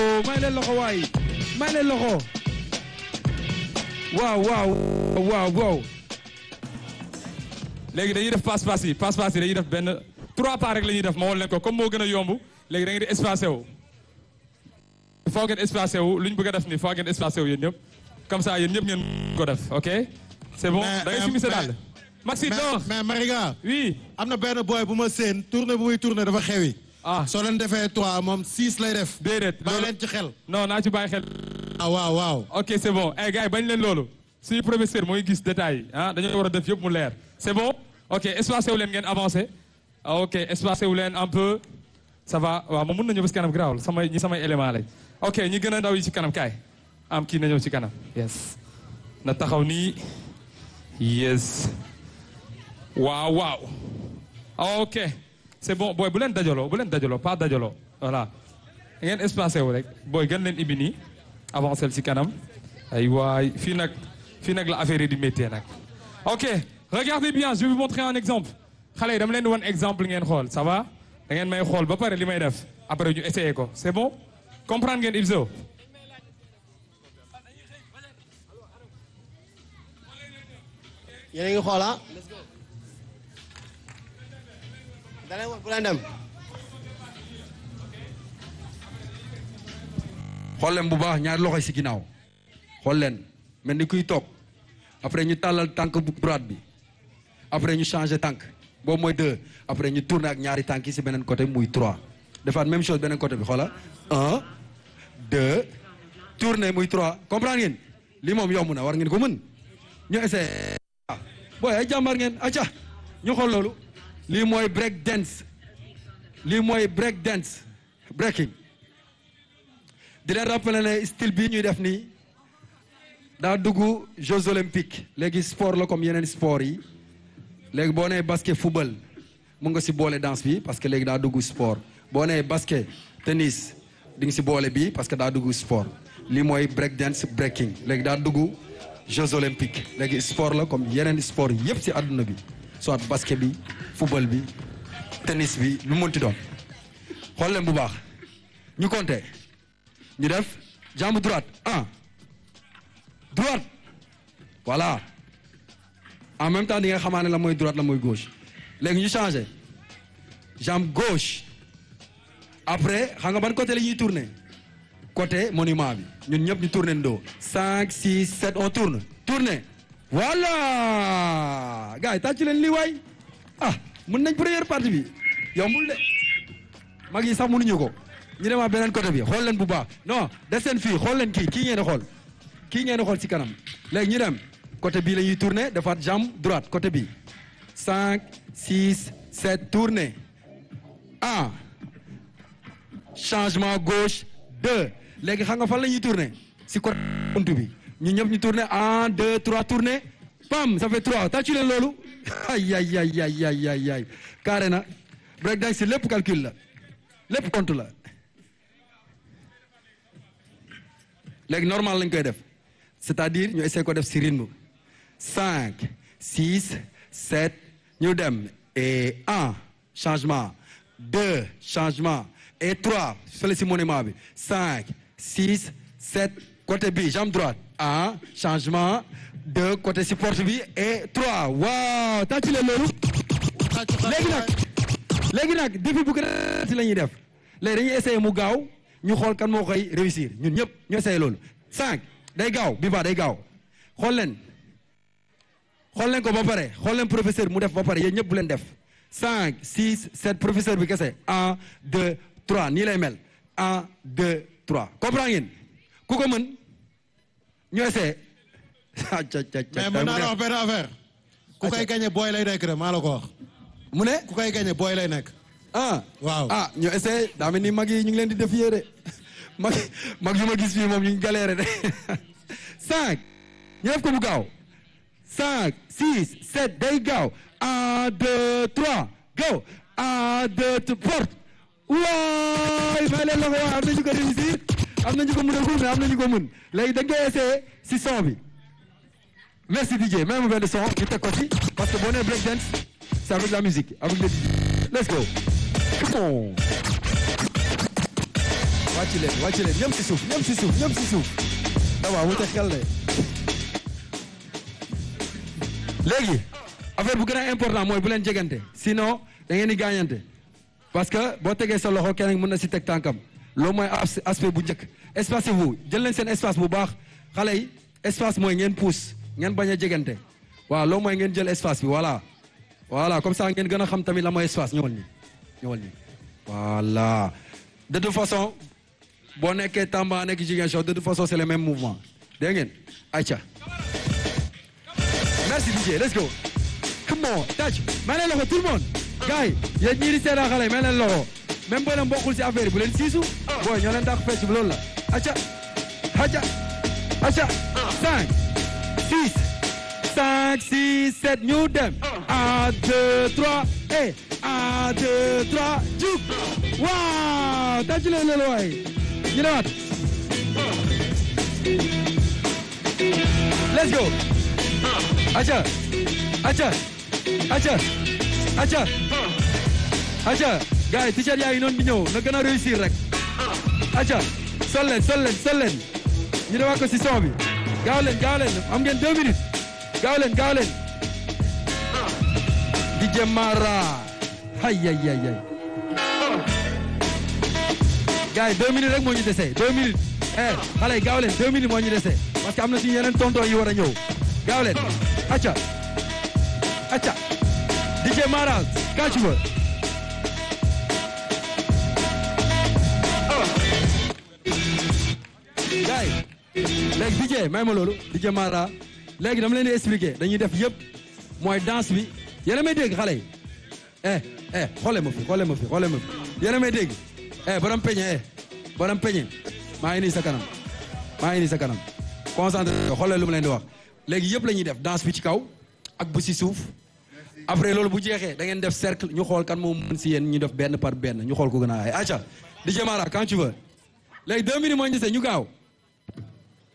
may leen loxo waay may leen loxo waaw waaw waaw waaw léegi dañuy def passe passe yi passe passe yi dañuy def benn trois pas rek la ñuy def ma wol leen ko comme moo gën a yomb léegi da ngeen di espacé wu foo ngeen espacé wu lu ñu bëgg a def nii foo ngeen espacé wu yéen ñëpp comme ça yéen ñëpp ngeen ko def ok c'est bon Mais, da ngay euh, simi sa mais- daal Maxi mais door mais Mariga oui am na benn boy bu ma seen tournée bu muy tourné dafa xewi. ah soo leen defee trois moom six lay def. déedéet bàyyi loolu leen ci xel. non naa ci bàyyi xel ah waaw waaw. ok c'est bon eh gars yi bañ leen loolu suñu professeur mooy gis détails yi ah dañoo war a def yëpp mu leer c'est bon ok espacé wu leen ngeen avancé ah, ok espacé wu leen un peu ça va waaw ma mun na ñëw ba si kanam garaawul samay ñi samay élément lañ ok ñi gën a ndaw yi ci kanam kaay am kii na ñëw ci kanam yes na taxaw nii yes waaw waaw ok c'est bon booy bu leen dajaloo bu leen dajaloo pas dajaloo voilà ngeen espacé wu rek booy gën leen ibi nii avancé ci kanam ay waay fii nag fii nag la affaire yi di méttee nag ok regardez bien je vais vous montrer un exemple xale yi dama leen di wan exemple ngeen xool ça va da ngeen may xool ba pare li may def après ñu essayer ko c'est bon comprendre ngeen Ibzo yéen a ngi xool ah. da leen wax bu leen dem. xool leen bu baax ñaari loxo yi si ginnaaw xool leen mel ni kuy toog après ñu tàllal tànk bu droite bi après ñu changer tànk boobu mooy deux après ñu tourner ak ñaari tànk yi si beneen côté muy trois defaat même chose beneen côté bi xoola un deux tourner muy trois comprendre ngeen lii moom yomb na war ngeen ko mën ñu essayer booy ay jàmbaar ngeen acca ñu xool loolu lii mooy break dance lii mooy break dance breaking di leen rappeler ne style bii ñuy def nii daa dugg Jeux olympiques léegi sport la comme yeneen sport yi léegi boo nee basket football mu nga si boole danse bi parce que léegi daa dugg sport boo nee basket tennis di nga si boole bi parce que daa dugg sport lii mooy break dance breaking léegi daa dugg Jeux olympiques léegi sport la comme yeneen sport yëpp si àdduna bi soit basket bi football bi tennis bi lu mu mënti doon xool leen bu baax ñu compter ñu def jambe droite un droite voilà en même temps di nga xamaa ne la mooy droite la mooy gauche léegi ñu changé jambe gauche après xam nga ban côté la ñuy tourner côté monument bi ñun ñëpp ñu tourner ndoo cinq six sept on tourne tourner voilà gars yi tàcc leen lii waay ah mën nañ première partie bi yombul de mag yi sax mënuñu ko ñu demaat beneen côté bi xool leen bu baax non des seen fii xool leen kii kii ngeen di xool kii ngeen di xool ci kanam léegi ñu dem côté bii la ñuy tourner defaat jambe droite côté bi cinq six sept tourner un changement gauche deux léegi xam nga fan la ñuy tourner si côté buntu bi ñu ñëpp ñu tourner un deux trois tourner pam ça fait trois tàccu leen loolu ay ay ay ay ay ay ay carré na break dance si lépp calcul la lépp compte la léegi normal lañ koy def c'est-à-dire ñu essayer ko def si rythme cinq six sept ñu dem et un changement deux changement et trois fële si monument bi cinq six sept côté bi jambe droite un changement deux côté si porte bi et trois waaw tàcc leen loolu léegi nag léegi nag défi bu gën a si la ñuy def léegi dañuy essayer mu gaaw ñu xool kan moo koy réussir ñun ñëpp ñu essayer loolu cinq day gaaw bi ba day gaaw xool leen xool leen ko ba pare xool leen professeur mu def ba pare yéen ñëpp bu leen def cinq six sept professeur bi kese un deux trois nii lay mel un deux trois comprend ngeen ku ko mën ñu essayer mais mën naa la wax benn affaire. ku koy gagné booy lay nekk de maa la ko wax. mu ne ku koy gagné booy lay nekk. ah waaw ah ñu essayé daa mel ni mag yi ñu ngi leen di défier de mag mag yu ma gis fii moom ñu ngi galéré de cinq ñu def ko bu gaaw cinq six sept day gaaw un deux trois go un deux trois porte waay may leen la ko wax am na ñu ko réussir am na ñu ko mën a mais am na ñu ko mën léegi da ngay essayé si son bi merci DJ même benn son ñu teg ko ci parce que boo nee break dance c'est avec la musique avec le let's go come on wàcc wàcc leen wàcc leen ñëpp si suuf ñëpp si suuf ñëpp si suuf dama wute xel de léegi affaire bu gën a important mooy bu leen jegante sinon da ngeen di gaañante parce que boo tegee sa loxo keneen mën na si teg tànkam loolu mooy as- aspect bu njëkk espace vous jël leen seen espace bu baax xale yi espace mooy ngeen pousse ngeen bañ a jegante waaw loolu mooy ngeen jël espace bi voilà voilà comme ça ngeen gën a xam tamit la mooy espace ñëwal nii ñëwal nii voilà de toute façon boo nekkee Tamba nekk Ziguinchor de toute façon c'est le même mouvement dégg ngeen ayca merci DJ let's go come on touch may leen loxo tout le monde gars yi yéen ñii di seetaan xale yi may leen loxo même boo leen bokkul si affaire yi bu leen siisu booy ñoo leen dàq fecc bi loolu la acca acca acca cinq six cinq six sept ñu dem un deux trois et un deux trois juk waaw tàcc leen loolu waay ñu demaat let's go acca acca acca acca acca gars yi t-shirt yaa ngi noonu di ñëw na gën a réussir rek acca sol leen sol leen sol leen ñu demaat ko si son bi gaaw leen gaaw leen am ngeen deux minutes gaaw leen gaaw leen DJ Mara hay hay hay hay gars yi deux minutes rek moo ñu dese deux minutes eh xale yi gaaw leen deux minutes moo ñu dese parce que am na suñu yeneen tonton yi war a ñëw gaaw leen acca acca DJ Mara quand tu veux gars yi léegi DJ may ma loolu DJ Mara léegi dama leen di expliquer dañuy def yëpp mooy danse bi yéen a may dégg xale yi eh eh xoolee ma fi xoolee ma fi xoolee ma fi yéen a may dégg eh borom peñe eh borom peñe maa ngi nii sa kanam maa ngi nii sa kanam concentré xoolee lu mu leen di wax léegi yëpp la ñuy def danse bi ci kaw ak bu si suuf après loolu bu jeexee da ngeen def cercle ñu xool kan moo mën si yéen ñu def benn par benn ñu xool ko gën a ay acca DJ Mara quand tu veux léegi deux minutes moo ñu dese ñu gaaw